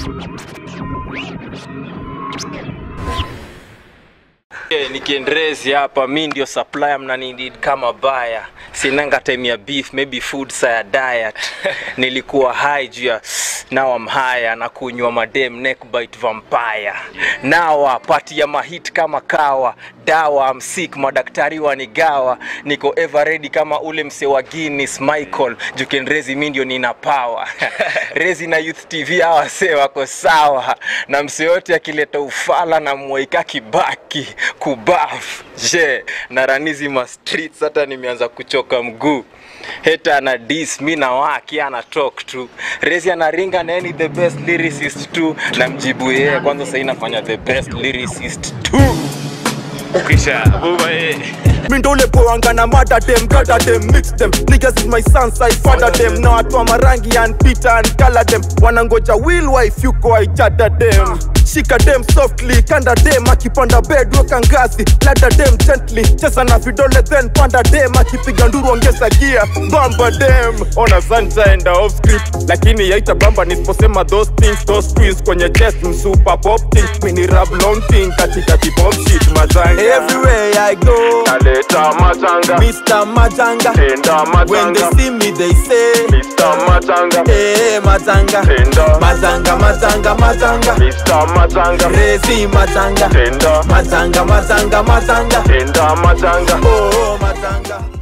Okay, nikiendrezi hapa mi ndio supplier mnanidid kama baya sinanga time ya beef maybe food saya diet nilikuwa high juu ya now I'm higher na kunywa madem neck bite vampire nawa pati ya mahit kama kawa dawa I'm sick madaktari wanigawa niko ever ready kama ule mse wa Guinness Michael jukenrezi mi ndio nina power rezi na youth tv hawa wasee wako sawa na mse yote akileta ufala na mwaika kibaki kubaf je na ranizi ma streets hata nimeanza kuchoka mguu heta ana dis mi na waki ana talk tu rezi anaringa nani the best lyricist tu na mjibu yeye kwanza sahii nafanya the best lyricist tu Kisha buba eh. Mi ndo ule poanga na mada dem, gada dem, mix them Niggas is my sons, I father them Na watu wa marangi and Peter and color them Wanangoja will wife yuko I chada dem Shika dem softly, kanda dem Akipanda bed weka ngazi, lada dem gently Cheza na vidole then panda dem Akipiga nduru ongeza gear, bamba dem Ona sanja enda off script Lakini yaita bamba nisiposema those things Those twins kwenye chest, msupa pop thing Mini rap long thing, katika kipop shit mazanga Everywhere I go Naleta matanga Mr. Matanga. Tenda When they matanga see me, they say, Mr. Matanga Hey, Matanga. Tenda Matanga, Matanga, Matanga. Mr. Matanga Crazy Matanga. Tenda Matanga, Matanga, Matanga. Tenda matanga Oh, Matanga.